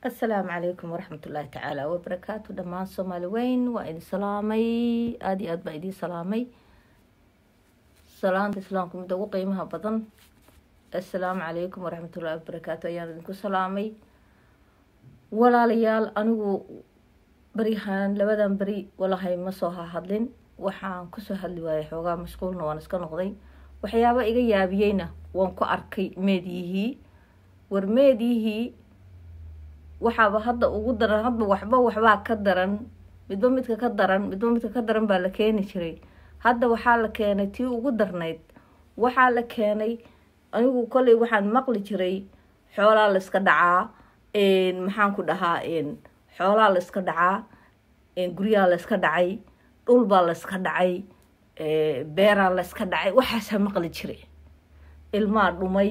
asalaamu calaykum waraxmat ullaahi tacaala wabarakaatu dhammaan soomaali weyn waa idin salaamay aada iyo aad baa idiin salaamay salaanta islaamka midda ugu qiimaha badan assalaamu calaykum waraxmatullahi wabarakaatu ayaan idinku salaamay walaalayaal anigu baryahaan labadan beri walahay ma soo hahadlin waxaan kusoo hadli waayay xoogaa mashquulna waan iska noqday waxyaaba iga yaabiyeyna waan ku arkay meedyihii war meedyihii waxaaba hadda ugu daran hadba waxba waxbaa ka daran midba midka ka daran midba midka ka daran baa la keeni jiray hadda waxaa la keenay tii ugu darnayd waxaa la keenay anigu kolley waxaan maqli jiray xoolaa la iska dhacaa maxaan ku dhahaa xoolaa la iska dhacaa guryaa la iska dhacay dhulbaa la iska dhacay beeraa la iska dhacay waxaasaa maqli jiray ilmaa dhumay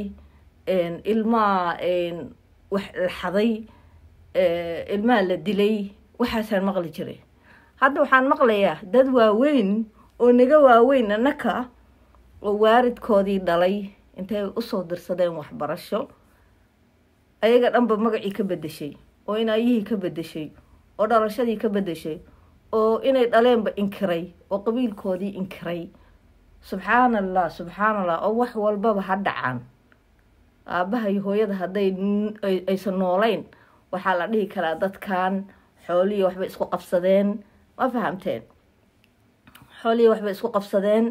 ilmaa wax la xaday ilmaha la dilay waxaasaan maqli jiray hadda waxaan maqlayaa dad waaweyn oo naga waaweyn annaka oo waaridkoodii dhalay intay usoo dirsadeen waxbarasho ayaga dhanba magacii ka bedeshay oo inaayihii ka bedeshay oo dhalashadii ka bedeshay oo inay dhaleenba inkiray oo qabiilkoodii inkiray subxaan allah subxaan allah oo wax walbaba ha dhacaan aabaha iyo hooyada hadday aysan noolayn waxaa la dhihi karaa dadkan xoolihii waxbay isku qabsadeen ma fahamteen xoolihii waxbay isku qabsadeen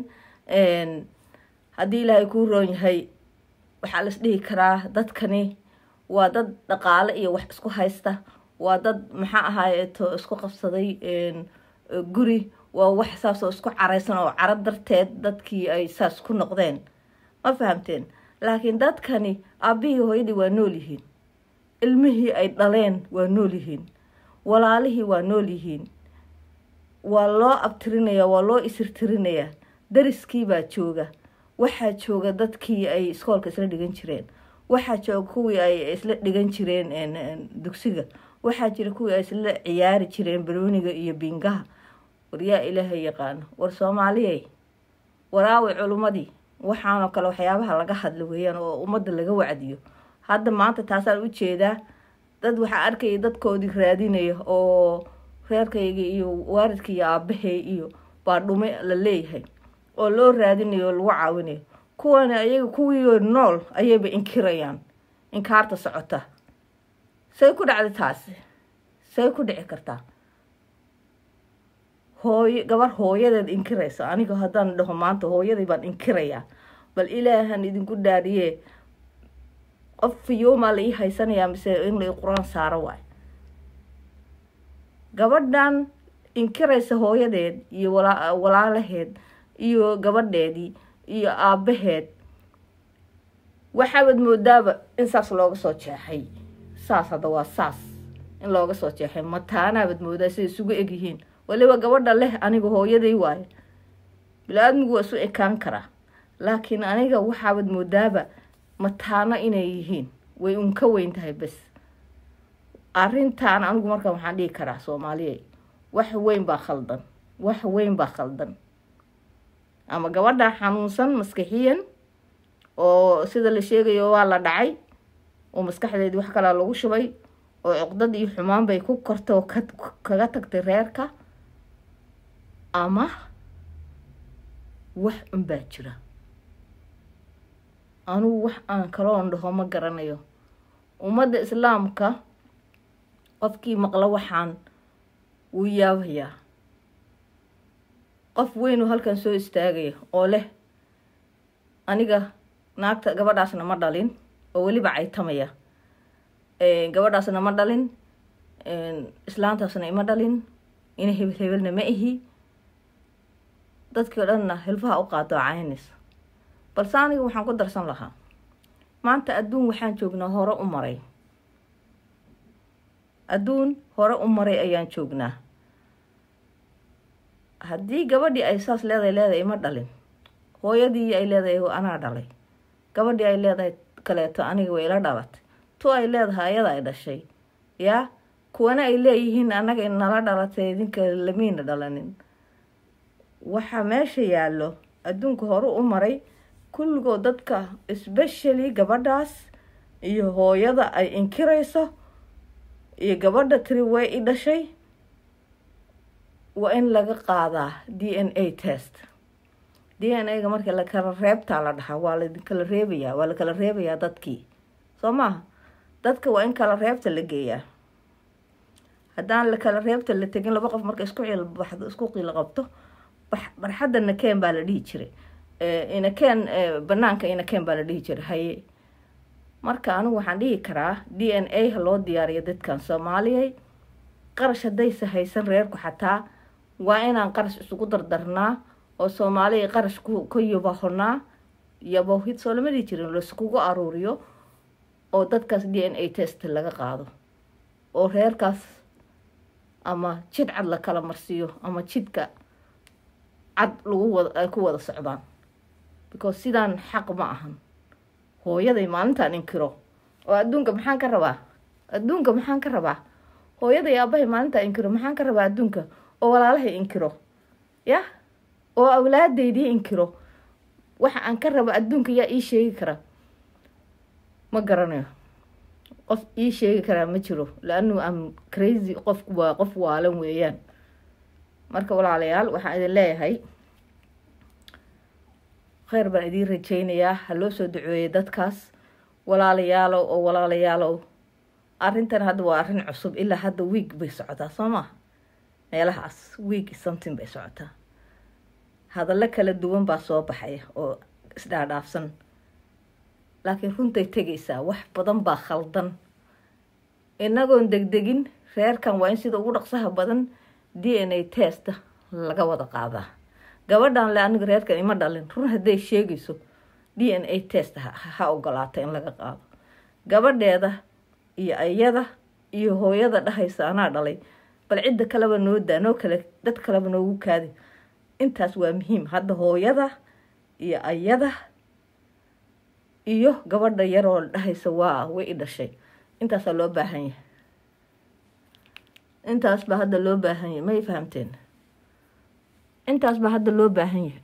haddii ilaahay kuu roon yahay waxaa las dhihi karaa dadkani waa dad dhaqaale iyo wax isku haysta waa dad maxaa ahaayeeto isku qabsaday guri waa wax saas oo isku caraysan oo caro darteed dadkii ay saas ku noqdeen ma fahamteen laakiin dadkani aabihii hooyadii waa nool yihiin ilmihii ay dhaleen waa nool yihiin walaalihii waa nool yihiin waa loo abtirinayaa waa loo isirtirinayaa dariskii baa jooga waxaa jooga dadkii ay iskoolka isla dhigan jireen waxaa jooga kuwii ay isla dhigan jireen dugsiga waxaa jira kuwii ay isla ciyaari jireen barooniga iyo bingaha war yaa ilaahay yaqaano war soomaaliyey waraaway culummadii waxaanoo kale waxyaabaha laga hadla weeyaan oo ummadda laga wacdiyo hadda maanta taasaan u jeedaa dad waxaa arkaya dadkoodii raadinaya oo reerkayga iyo waaridka iyo aabahay iyo baa dhume la leeyahay oo loo raadinayo oo lagu caawinayo kuwana ayaga kuwii nool ayayba inkirayaan inkaarta socota say ku dhacday taasi say ku dhici kartaa hooyo gabar hooyadeed inkiraysa aniga haddaan dhaho maanta hooyaday baan inkirayaa bal ilaahan idinku dhaariye qof fiyoomaa la ii haysanayaa mise in la ii qur-aan saaro waay gabadhan inkiraysa hooyadeed iyo walaalaheed iyo gabadheedii iyo aabaheed waxaabaad moodaaba in saas looga soo jeexay saas hadda waa saas in looga soo jeexay mataanaabaad moodaa siday isugu egyihiin waliba gabadha leh aniga hooyaday waayo bila-aadmigu waa isu ekaan karaa laakiin aniga waxaabaad moodaaba mataano inay yihiin way unka weyn tahay bes arrintan anigu markaa waxaan dhihi karaa soomaaliya wax weyn baa khaldan wax weyn baa khaldan ama gabadha xanuunsan maskaxiyan oo sida la sheegayo waa la dhacay oo maskaxdeedii wax kalaa lagu shubay oo cuqdad iyo xumaan bay ku kortay oo kaga tagtay reerka ama wax unbaa jira anugu wax aan kaloon dhaho ma garanayo ummadda islaamka qofkii maqlo waxaan wuu yaabayaa qof weynuu halkan soo istaagaya oo leh aniga naagta gabadhaasna ma dhalin oo weliba caytamaya gabadhaasna ma dhalin islaantaasna ima dhalin ina hebel hebelna ma ihi dadkii o dhanna hilfaha u qaado caynaysa balse aniga waxaan ku darsan lahaa maanta adduun waxaan joognaa hore u maray adduun hore u maray ayaan joognaa haddii gabadhii ay saas leedahay leedahay ima dhalin hooyadii ay leedahay anaa dhalay gabadhii ay leedahay kaleeto aniga way ila dhalatay tu ay leedahay ayada ay dhashay yaa kuwana ay leeyihiin annaga nala dhalatay idinka lamiina dhalanin waxaa meesha yaallo adduunka hore u maray kulligood dadka especially gabadhaas iyo hooyada ay inkirayso iyo gabadha tiri way i dhashay waa in laga qaadaa d n a test d n a ga marka lakala reebtaa la dhahaa waa lakala reebayaa waa lakala reebayaa dadkii soo maaha dadka waa in kala reebta la geeyaa haddaan lakala reebta la tegin laba qof marka isku cilbaxdo isku qilo qabto barxadda nakeen baa la dhihi jiray inakeen banaanka inakeen baa la dhihi jiray haye marka anigu waxaan dhihi karaa d n a ha loo diyaariyo dadkan soomaaliyay qarash haddaysa haysan reerku xataa waa inaan qarash isugu dardarnaa oo soomaaliya qarash ka yabahonaa yabohid soo lama dhihi jirin laiskugu aruuriyo oo dadkaas d n a test laga qaado oo reerkaas ama jid cad la kala marsiiyo ama jidka cad lagu wada ay ku wada socdaan because sidaan xaq ma ahan hooyaday maalintaan inkiro oo adduunka maxaan ka rabaa adduunka maxaan ka rabaa hooyaday aabahay maalintaa inkiro maxaan ka rabaa adduunka oo walaalahay inkiro yah oo awlaadeydii inkiro waxa aan ka raba adduunka yaa ii sheegi kara ma garanayo qof ii sheegi karaa ma jiro la-anu am crazy qofku waa qof waalan weeyaan marka walaalayaal waxaan idin leeyahay kheyr baan idiin rajeynayaa ha loo soo duceeyay dadkaas walaalayaalow oo walaalayaalow arrintan hadda waa arrin cusub ilaa hadda wiig bay socotaa soo maa meelahaas wiig something bay socotaa hadallo kala duwan baa soo baxaya oo isdhaadhaafsan laakiin runtay tegaysaa wax badan baa khaldan inagoon degdegin reerkan waa in sida ugu dhaqsaha badan d n a testa laga wada qaadaa gabadhan le aniga reerkan ima dhalin run hadday sheegayso d n a test ha ogolaata in laga qaado gabadheeda iyo ayada iyo hooyada dhahaysa anaa dhalay bal cidda kaleba noo daa noo kale dad kaleba noogu kaadi intaas waa muhiim hadda hooyada iyo ayada iyo gabadha yaroo dhahaysa waa way i dhashay intaasaa loo baahan yahay intaas baa hadda loo baahan yahay may fahamteen intaas baa hadda loo baahan yahay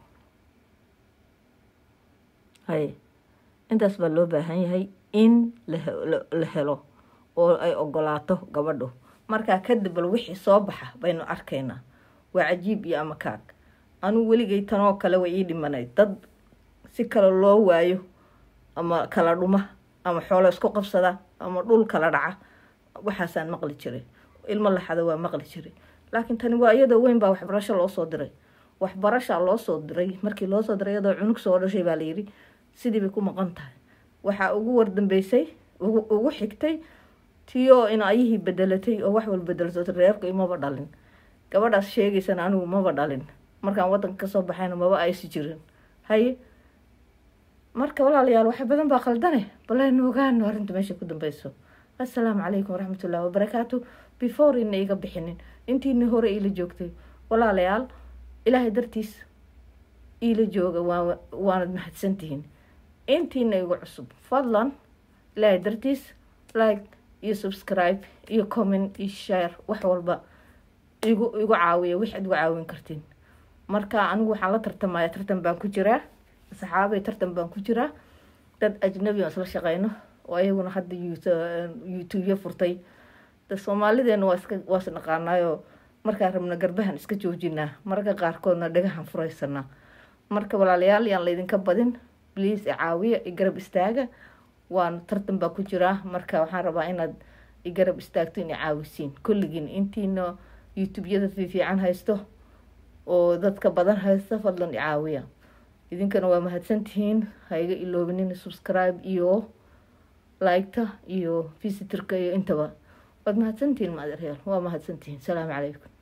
hay intaas baa loo baahan yahay in la helo oo ay ogolaato gabadhu markaa kadib bal wixii soo baxa baynu arkaynaa waa cajiib iyo amakaag anugu weligay tanoo kale way ii dhimanayd dad si kale loo waayo ama kala dhuma ama xoolo isku qabsada ama dhul kala dhaca waxaasaan maqli jiray ilmo laxada waa maqli jiray laakiin tani waa iyadoo weyn baa waxbarasho loo soo diray waxbarashaa loo soo diray markii loo soo diray iyadoo cunug soo dhashay baa layidhi sidii bay ku maqan tahay waxaa ugu wardambeysay ugu xigtay tiyoo in ayihii bedelatay oo wax wal bedelsato reerku imaba dhalin gabadhaas sheegaysana anigu maba dhalin markaan wadanka kasoo baxayna maba aysi jirin haye marka walaalayaal wax badan baa qaldane balaynu ogaano arrinta meesha ku dambeyso assalaamu calaykum waraxmatullahi wabarakaatu before ina iga bixinin intiina hore iila joogtay walaalayaal ilaahay dartiis iila jooga waa waanad mahadsantihiin intiina igu cusub fadlan ilaahay dartiis like iyo subscribe iyo comment iyo share wax walba igu igu caawiya wixaad igu caawin kartiin marka anigu waxaan la tartamaya tartan baan ku jiraa saxaabay tartan baan ku jiraa dad ajnabi aan isla shaqeyno oo ayaguna hadda youtubya furtay da soomaalideena waa iska waa is naqaanaayoo markaa rabna garbahan iska joojinaa mararka qaarkoodna dhagahan furaysanaa marka walaalayaal yaan laydinka badin bliis icaawiya i garab istaaga waan tartan baa ku jiraa marka waxaan rabaa inaad i garab istaagto in icaawisiin kulligiin intiina youtubeyada fiifiican haysto oo dadka badan haysta fadlan icaawiya idinkana waa mahadsantihiin ha iga iloobinin subscribe iyo liketa iyo visitorka iyo intaba waad mahadsantihiin maadeeryaal waa mahadsantihiin salaamu calaykum